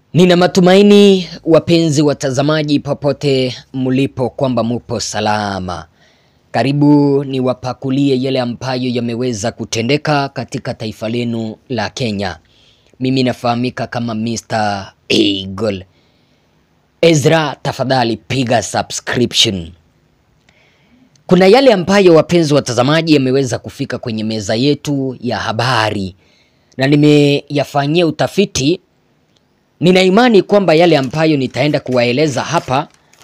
Nina matumaini wapenzi watazamaji, popote mlipo, kwamba mupo salama. Karibu niwapakulie yale ambayo yameweza kutendeka katika taifa lenu la Kenya. Mimi nafahamika kama Mr. Eagle. Ezra, tafadhali piga subscription. Kuna yale ambayo wapenzi watazamaji yameweza kufika kwenye meza yetu ya habari na nimeyafanyia utafiti. Nina imani kwamba yale ambayo nitaenda kuwaeleza hapa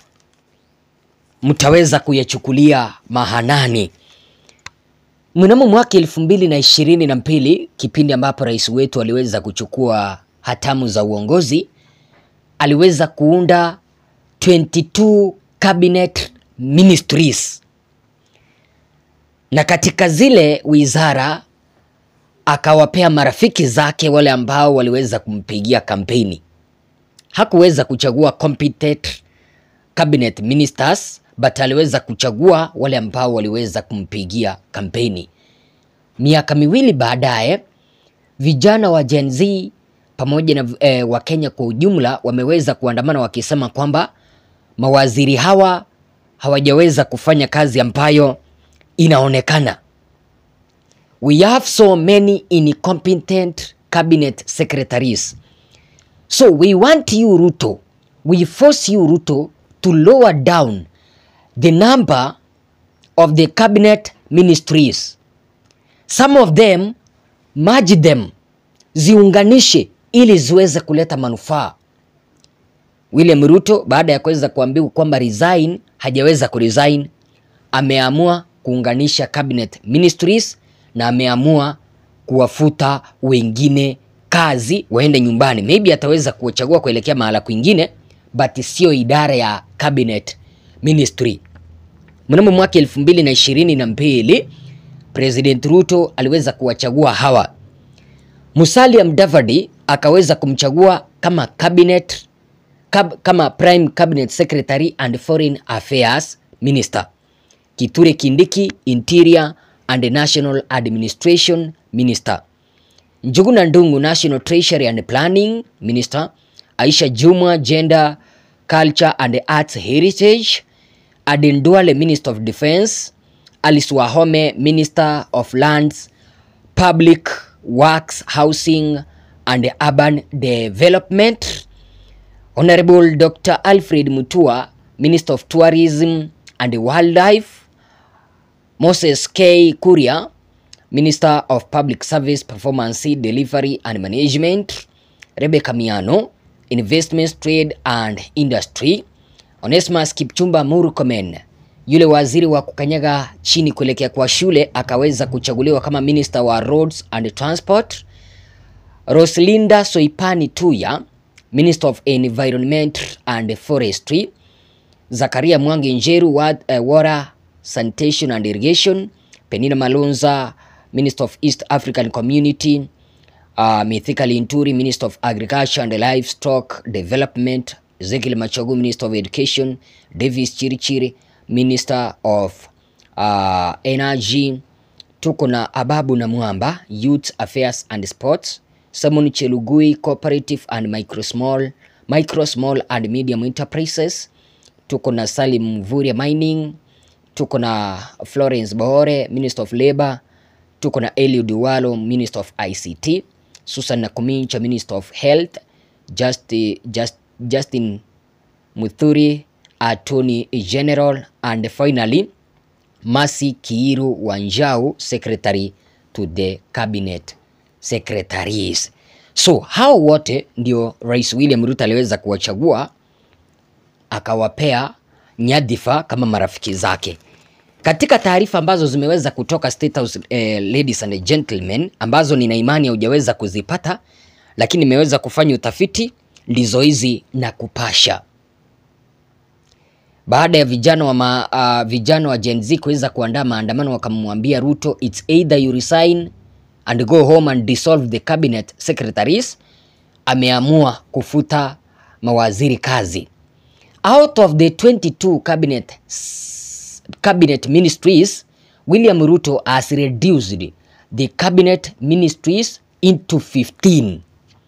mtaweza kuyachukulia mahanani. Mnamo mwaka elfu mbili na ishirini na mbili kipindi ambapo rais wetu aliweza kuchukua hatamu za uongozi, aliweza kuunda 22 cabinet ministries, na katika zile wizara akawapea marafiki zake wale ambao waliweza kumpigia kampeni. Hakuweza kuchagua competent cabinet ministers but aliweza kuchagua wale ambao waliweza kumpigia kampeni. Miaka miwili baadaye, vijana wa Gen Z pamoja na eh, wa Kenya kwa ujumla wameweza kuandamana wakisema kwamba mawaziri hawa hawajaweza kufanya kazi ambayo inaonekana. We have so many incompetent cabinet secretaries. So we want you Ruto, we force you Ruto to lower down the number of the cabinet ministries. Some of them merge them, ziunganishe ili ziweze kuleta manufaa. William Ruto baada ya kuweza kuambiwa kwamba resign, hajaweza kuresign, ameamua kuunganisha cabinet ministries na ameamua kuwafuta wengine kazi waende nyumbani. Maybe ataweza kuchagua kuelekea mahala kwingine, but sio idara ya cabinet ministry. Mnamo mwaka elfu mbili na ishirini na mbili President Ruto aliweza kuwachagua hawa. Musalia Mudavadi akaweza kumchagua kama cabinet kab, kama prime cabinet secretary and foreign affairs minister. Kithure Kindiki interior and national administration minister. Njuguna Ndung'u national treasury and planning minister. Aisha Jumwa gender culture and arts heritage. Aden Duale minister of defense. Alice Wahome minister of lands, public works, housing and urban development. Honorable Dr. Alfred Mutua minister of tourism and wildlife. Moses K. Kuria, Minister of Public Service Performance Delivery and Management. Rebecca Miano, Investments, Trade and Industry. Onesmus Kipchumba Murkomen, yule waziri wa kukanyaga chini kuelekea kwa shule, akaweza kuchaguliwa kama Minister wa Roads and Transport. Roslinda Soipani Tuya, Minister of Environment and Forestry. Zakaria Mwangi Njeru, Water Sanitation and Irrigation. Penina Malonza, Minister of East African Community. Uh, Mithika Linturi, Minister of Agriculture and Livestock Development. Ezekiel Machogu, Minister of Education. Davis Chirichiri, Minister of uh, Energy. Tuko na Ababu na Mwamba, Youth Affairs and Sports. Simon Chelugui, Cooperative and Micro Small, Micro Small and Medium Enterprises. Tuko na Salim Mvurya Mining tuko na Florence Bohore, Minister of Labor, tuko na Eliud Walo, Minister of ICT, Susan Nakumincha, Minister of Health, Just, Just, Justin Muthuri, Attorney General, and finally Masi Kiiru Wanjau, Secretary to the Cabinet Secretaries. So hao wote ndio Rais William Ruto aliweza kuwachagua akawapea nyadhifa kama marafiki zake. Katika taarifa ambazo zimeweza kutoka State House, eh, ladies and gentlemen, ambazo nina imani hujaweza kuzipata, lakini nimeweza kufanya utafiti ndizo hizi na kupasha. Baada ya vijana wa ma, uh, vijana wa Gen Z kuweza kuandaa maandamano, wakamwambia Ruto it's either you resign and go home and dissolve the cabinet secretaries. Ameamua kufuta mawaziri kazi. Out of the 22 cabinet cabinet ministries, William Ruto has reduced the cabinet ministries into 15.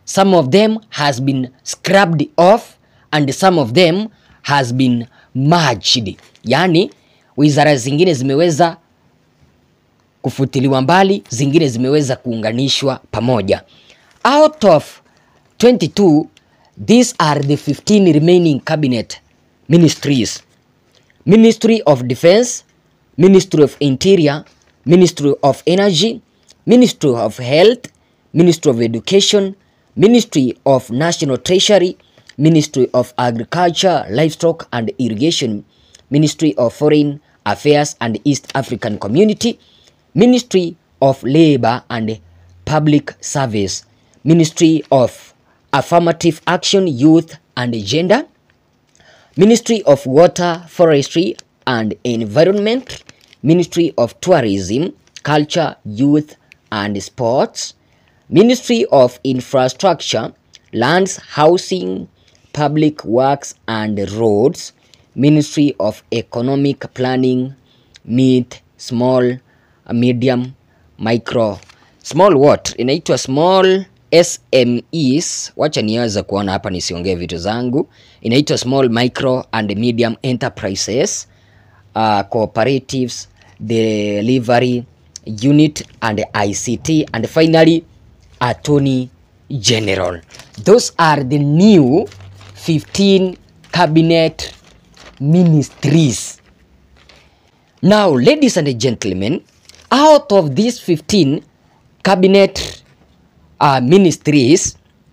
some of them has been scrubbed off and some of them has been merged, yaani wizara zingine zimeweza kufutiliwa mbali, zingine zimeweza kuunganishwa pamoja. Out of 22, these are the 15 remaining cabinet ministries. Ministry of Defense, Ministry of Interior, Ministry of Energy, Ministry of Health, Ministry of Education, Ministry of National Treasury, Ministry of Agriculture, Livestock and Irrigation, Ministry of Foreign Affairs and East African Community, Ministry of Labor and Public Service, Ministry of Affirmative Action, Youth and Gender, Ministry of Water, Forestry and Environment, Ministry of Tourism, Culture, Youth and Sports, Ministry of Infrastructure, Lands, Housing, Public Works and Roads, Ministry of Economic Planning, Mid, Small, Medium, Micro, Small what? Inaitwa Small SMEs. Wacha niweze kuona hapa nisiongee vitu zangu. Inaitwa Small, Micro and Medium Enterprises, uh, Cooperatives, Delivery Unit and ICT and finally Attorney General. Those are the new 15 cabinet ministries. Now, ladies and gentlemen, out of these 15 cabinet uh, ministries,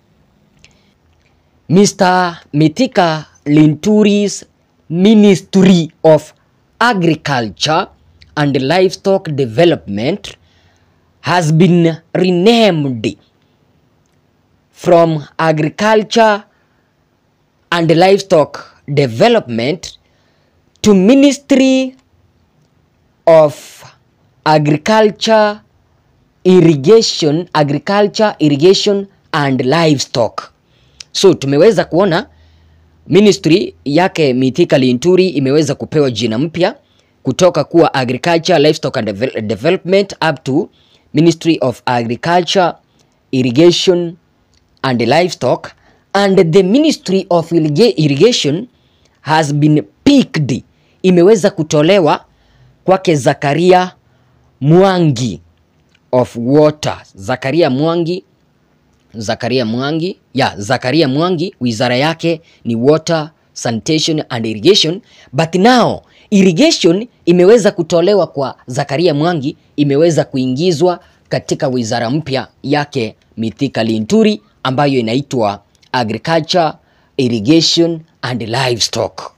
Mr. Mitika Linturi's Ministry of Agriculture and Livestock Development has been renamed from Agriculture and Livestock Development to Ministry of Agriculture, Irrigation, Agriculture, Irrigation and Livestock. So tumeweza kuona ministry yake Mithika Linturi imeweza kupewa jina mpya kutoka kuwa Agriculture, Livestock and Devel- Development up to Ministry of Agriculture, Irrigation and Livestock and the Ministry of Irriga- Irrigation has been picked, imeweza kutolewa kwake Zakaria Mwangi of Water. Zakaria Mwangi Zakaria Mwangi ya Zakaria Mwangi, wizara yake ni Water, Sanitation and Irrigation, but now irrigation imeweza kutolewa kwa Zakaria Mwangi, imeweza kuingizwa katika wizara mpya yake Mithika Linturi ambayo inaitwa Agriculture, Irrigation and Livestock.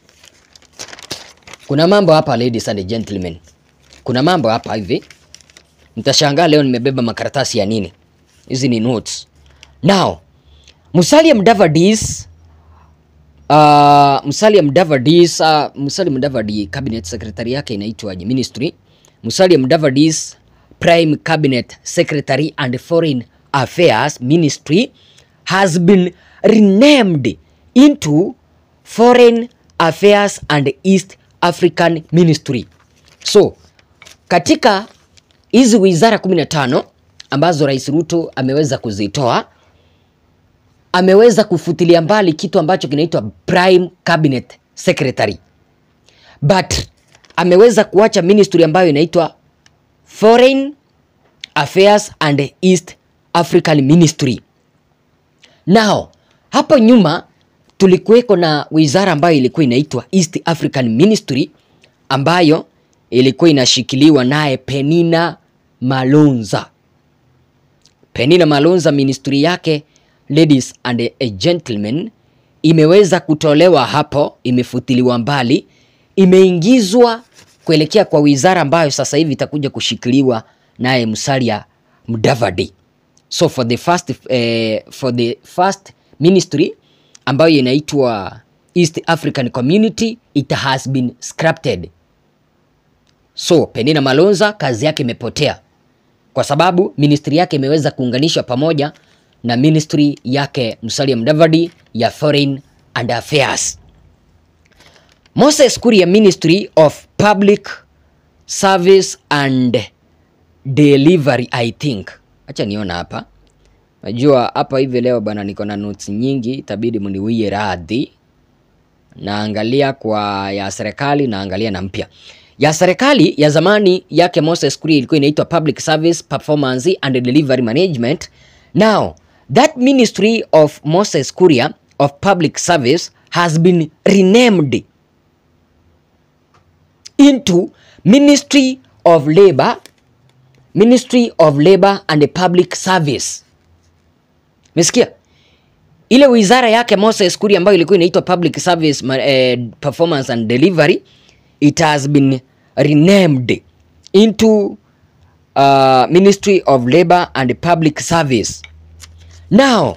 Kuna mambo hapa ladies and gentlemen, kuna mambo hapa hivi, mtashangaa leo nimebeba makaratasi ya nini. Hizi ni notes. Now, Musalia Mudavadi's uh, Musalia Mudavadi's uh, Musalia Mudavadi cabinet secretary yake inaitwaje ministry? Musalia Mudavadi's prime cabinet secretary and foreign affairs ministry has been renamed into foreign affairs and east african ministry. So, katika hizi wizara 15 ambazo Rais Ruto ameweza kuzitoa, ameweza kufutilia mbali kitu ambacho kinaitwa prime cabinet secretary, but ameweza kuacha ministry ambayo inaitwa foreign affairs and east african ministry. Now hapo nyuma tulikuweko na wizara ambayo ilikuwa inaitwa East African Ministry ambayo ilikuwa inashikiliwa naye Penina Malonza. Penina Malonza ministry yake ladies and a gentlemen imeweza kutolewa hapo, imefutiliwa mbali, imeingizwa kuelekea kwa wizara ambayo sasa hivi itakuja kushikiliwa naye Musalia Mudavadi. So for the first, eh, for the first ministry ambayo inaitwa East African Community it has been scrapped. So Penina Malonza kazi yake imepotea kwa sababu ministry yake imeweza kuunganishwa pamoja na ministry yake Musalia Mudavadi ya Foreign and Affairs. Moses Kuria Ministry of Public Service and Delivery I think. Acha niona hapa. Najua hapa hivi leo bana, niko na notes nyingi, itabidi mniwie radhi. Naangalia kwa ya serikali, naangalia na mpya. Ya serikali ya zamani yake Moses Kuria ilikuwa inaitwa Public Service Performance and Delivery Management. Now, that ministry of Moses Kuria of Public Service has been renamed into Ministry of Labor, Ministry of Labor and Public Service. Mesikia? Ile wizara yake Moses Kuria ambayo ilikuwa inaitwa Public Service ma- eh, Performance and Delivery it has been renamed into uh, Ministry of Labor and Public Service. Now,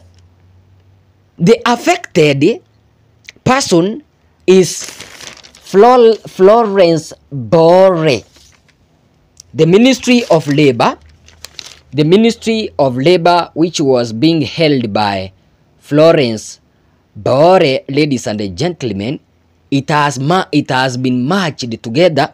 the affected person is Flor Florence Bore. The Ministry of Labor, the Ministry of Labor which was being held by Florence Bore, ladies and gentlemen, it has ma it has been merged together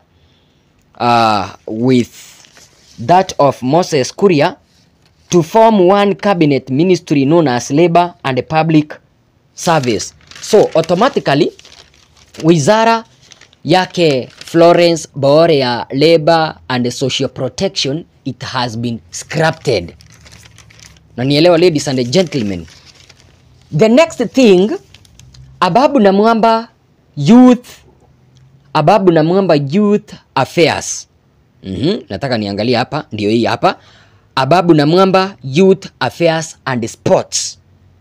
uh, with that of Moses Kuria to form one cabinet ministry known as Labor and Public Service. So automatically wizara yake Florence Bore ya Labor and Social Protection it has been scrapped. Na nielewa ladies and gentlemen. The next thing Ababu na Mwamba Youth Ababu na Mwamba Youth Affairs. Mhm, nataka niangalie hapa, ndio hii hapa. Ababu na Mwamba Youth Affairs and Sports.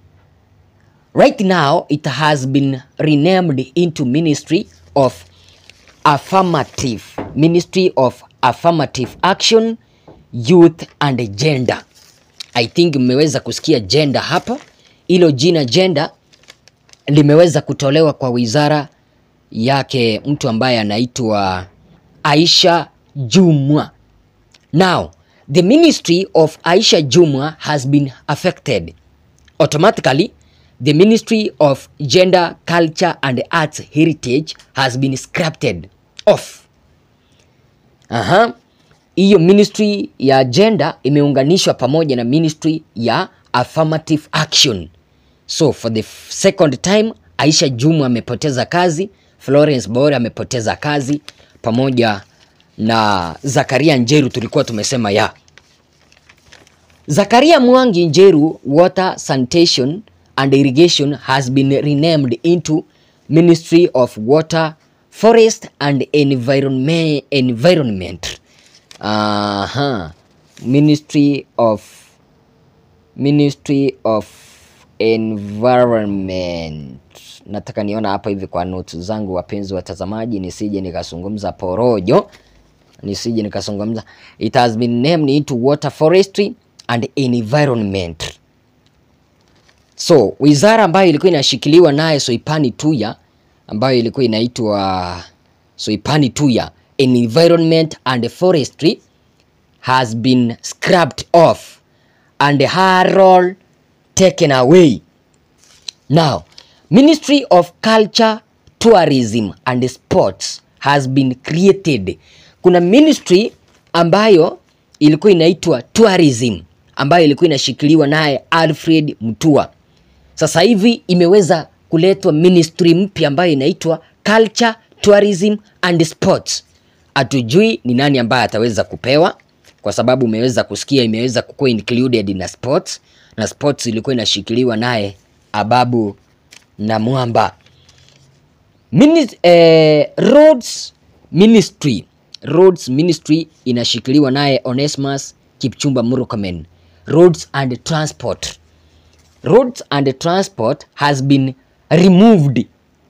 Right now it has been renamed into Ministry of Affirmative Ministry of Affirmative Action Youth and Gender. I think mmeweza kusikia gender hapo. Hilo jina gender limeweza kutolewa kwa wizara yake mtu ambaye anaitwa Aisha Jumwa. Now, the ministry of Aisha Jumwa has been affected. Automatically, the Ministry of Gender, Culture and Arts Heritage has been scrapped off. Aha. Hiyo ministry ya gender imeunganishwa pamoja na ministry ya affirmative action. So for the f- second time Aisha Jumwa amepoteza kazi, Florence Bore amepoteza kazi pamoja na Zakaria Njeru tulikuwa tumesema ya. Zakaria Mwangi Njeru Water Sanitation and Irrigation has been renamed into Ministry of Water, Forest and Environment. Environment. Aha. Ministry of Ministry of Environment. Nataka niona hapa hivi kwa notes zangu, wapenzi watazamaji, nisije nikazungumza porojo, nisije nikazungumza. It has been named into Water, Forestry and Environment. So wizara ambayo ilikuwa inashikiliwa naye Soipani Tuya ambayo ilikuwa inaitwa Soipani Tuya Environment and Forestry has been scrapped off and her role taken away. Now, Ministry of Culture, Tourism and Sports has been created. Kuna ministry ambayo ilikuwa inaitwa Tourism ambayo ilikuwa inashikiliwa naye Alfred Mutua. Sasa hivi imeweza kuletwa ministry mpya ambayo inaitwa Culture, Tourism and Sports. Hatujui ni nani ambaye ataweza kupewa kwa sababu umeweza kusikia imeweza kukuwa included na sports na sports ilikuwa inashikiliwa naye Ababu na Mwamba. Mini, eh, Roads Ministry Roads Ministry inashikiliwa naye Onesmus Kipchumba Murkomen. Roads and Transport Roads and Transport has been removed.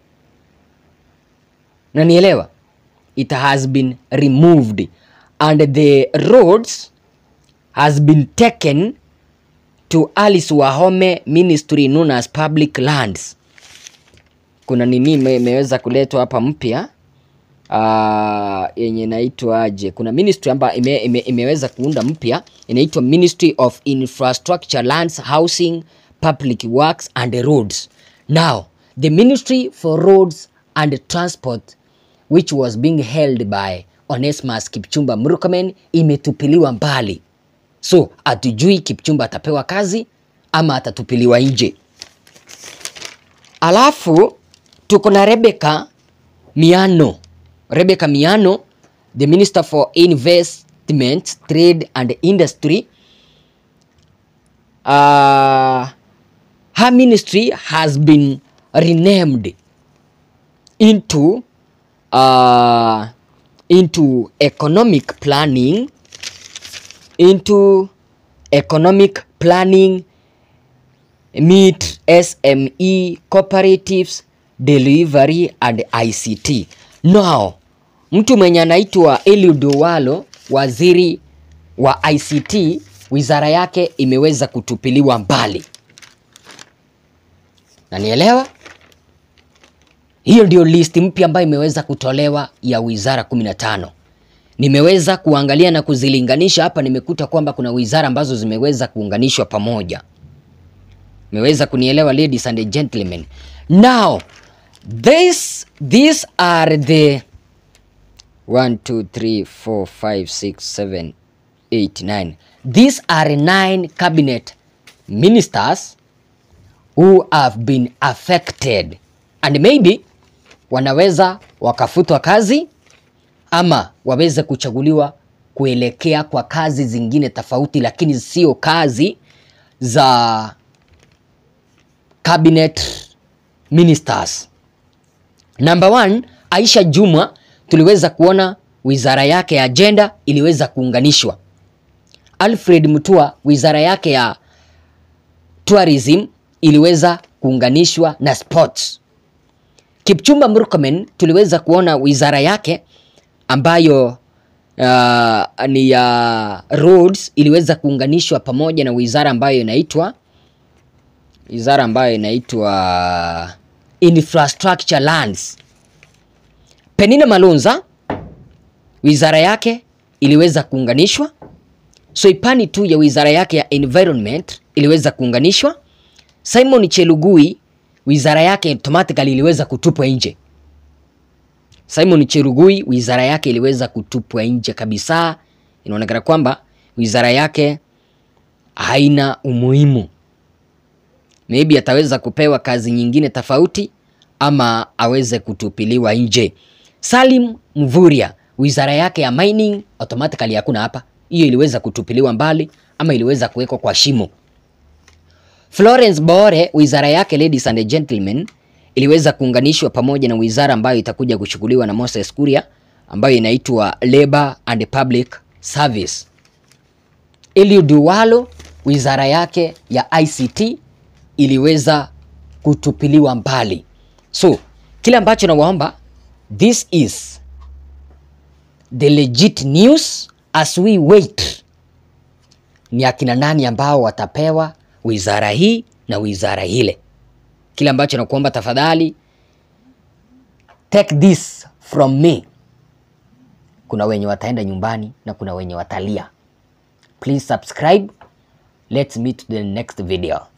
Na nielewa? It has been removed and the roads has been taken to Alice Wahome Ministry known as Public Lands. Kuna nini ime- imeweza kuletwa hapa mpya uh, yenye inaitwa aje? Kuna ministry ambayo ime, ime, imeweza kuunda mpya inaitwa Ministry of Infrastructure, Lands, Housing, Public Works and Roads. Now, the Ministry for Roads and Transport which was being held by Onesmus Kipchumba Murkomen imetupiliwa mbali. So hatujui Kipchumba atapewa kazi ama atatupiliwa nje. Alafu tuko na Rebecca Miano. Rebecca Miano, the Minister for Investment, Trade and Industry. Uh, her ministry has been renamed into uh, into economic planning into economic planning meet SME cooperatives delivery and ICT. Now, mtu mwenye anaitwa Eliud Owalo, waziri wa ICT, wizara yake imeweza kutupiliwa mbali. Nanielewa? Hiyo ndio list mpya ambayo imeweza kutolewa ya wizara 15. Nimeweza kuangalia na kuzilinganisha hapa, nimekuta kwamba kuna wizara ambazo zimeweza kuunganishwa pamoja. Mmeweza kunielewa ladies and gentlemen. Now, this these are the 1 2 3 4 5 6 7 8 9. These are nine cabinet ministers who have been affected and maybe wanaweza wakafutwa kazi ama waweze kuchaguliwa kuelekea kwa kazi zingine tofauti, lakini sio kazi za cabinet ministers. Number one, Aisha Juma tuliweza kuona wizara yake ya agenda iliweza kuunganishwa. Alfred Mutua wizara yake ya tourism iliweza kuunganishwa na sports. Kipchumba Murkomen tuliweza kuona wizara yake ambayo uh, ni ya roads iliweza kuunganishwa pamoja na wizara ambayo inaitwa wizara ambayo inaitwa infrastructure lands. Penina Malonza wizara yake iliweza kuunganishwa. Soipani tu ya wizara yake ya environment iliweza kuunganishwa. Simon Chelugui wizara yake automatically iliweza kutupwa nje. Simon Cherugui wizara yake iliweza kutupwa nje kabisa. Inaonekana kwamba wizara yake haina umuhimu, maybe ataweza kupewa kazi nyingine tofauti ama aweze kutupiliwa nje. Salim Mvurya wizara yake ya mining automatically hakuna hapa, hiyo iliweza kutupiliwa mbali ama iliweza kuwekwa kwa shimo. Florence Bore wizara yake ladies and gentlemen iliweza kuunganishwa pamoja na wizara ambayo itakuja kuchukuliwa na Moses Kuria ambayo inaitwa Labor and Public Service. Eliud Owalo wizara yake ya ICT iliweza kutupiliwa mbali. So, kile ambacho nawaomba this is the legit news as we wait. Ni akina nani ambao watapewa wizara hii na wizara ile. Kile ambacho nakuomba tafadhali, take this from me. Kuna wenye wataenda nyumbani na kuna wenye watalia. Please subscribe. Let's meet to the next video.